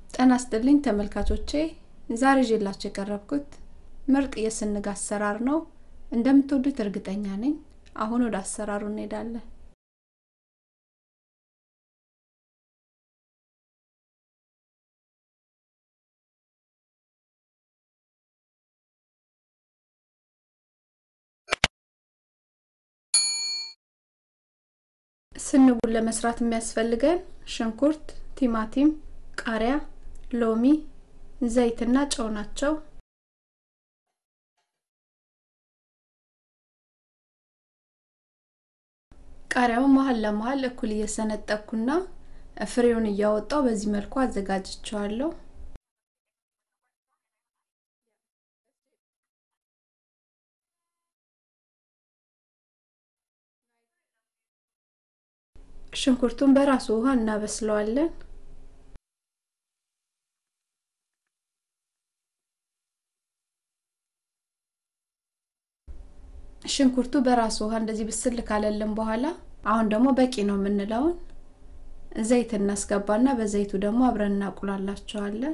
ጤና ይስጥልኝ ተመልካቾቼ ዛሬ ይዤላችሁ የቀረብኩት ምርጥ የስንግ አሰራር ነው። እንደምትወዱት እርግጠኛ ነኝ። አሁን ወደ አሰራሩ እንሄዳለን። ስንጉን ለመስራት የሚያስፈልገን ሽንኩርት፣ ቲማቲም፣ ቃሪያ፣ ሎሚ፣ ዘይትና ጨው ናቸው። ቃሪያውን መሀል ለመሀል እኩል እየሰነጠቅኩና ፍሬውን እያወጣው በዚህ መልኩ አዘጋጅቸዋለሁ። ሽንኩርቱን በራሱ ውሃ እናበስለዋለን። ሽንኩርቱ በራሱ ውሃ እንደዚህ ብስል ካለልን በኋላ አሁን ደግሞ በቂ ነው የምንለውን ዘይት እናስገባና በዘይቱ ደግሞ አብረን እናቁላላቸዋለን።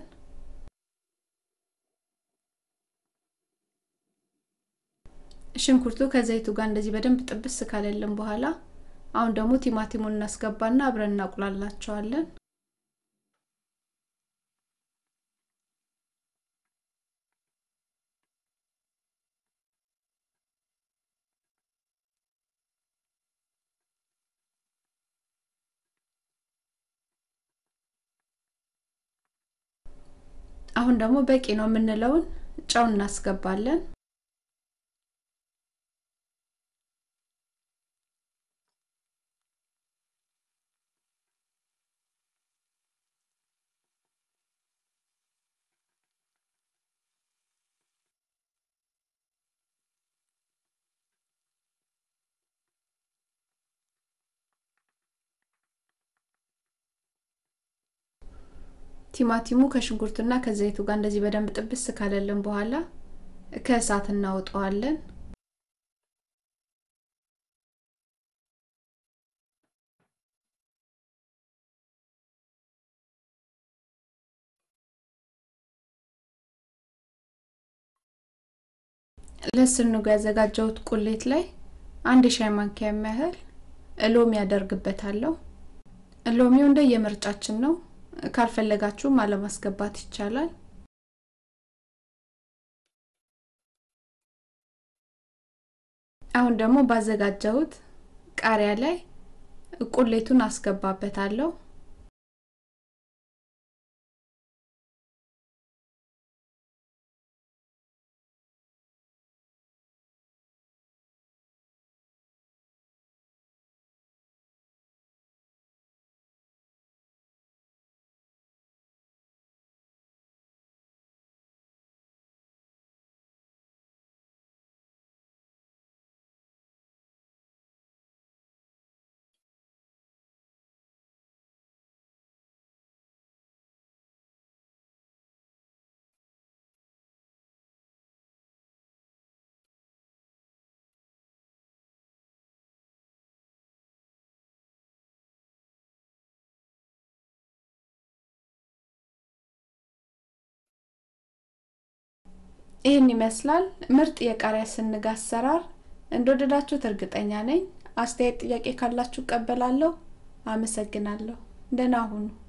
ሽንኩርቱ ከዘይቱ ጋር እንደዚህ በደንብ ጥብስ ካለልን በኋላ አሁን ደግሞ ቲማቲሙን እናስገባና አብረን እናቁላላቸዋለን። አሁን ደግሞ በቂ ነው የምንለውን ጨው እናስገባለን። ቲማቲሙ ከሽንኩርቱና ከዘይቱ ጋር እንደዚህ በደንብ ጥብስ ካለልን በኋላ ከእሳት እናወጣዋለን። ለስንጉ ያዘጋጀሁት ቁሌት ላይ አንድ የሻይ ማንኪያ የሚያህል ሎሚ ያደርግበታለሁ። ሎሚው እንደ የምርጫችን ነው። ካልፈለጋችሁም አለማስገባት ይቻላል። አሁን ደግሞ ባዘጋጀሁት ቃሪያ ላይ ቁሌቱን አስገባበታለሁ። ይህን ይመስላል ምርጥ የቃሪያ ስንግ አሰራር። እንደወደዳችሁት እርግጠኛ ነኝ። አስተያየት፣ ጥያቄ ካላችሁ እቀበላለሁ። አመሰግናለሁ። ደህና ሁኑ።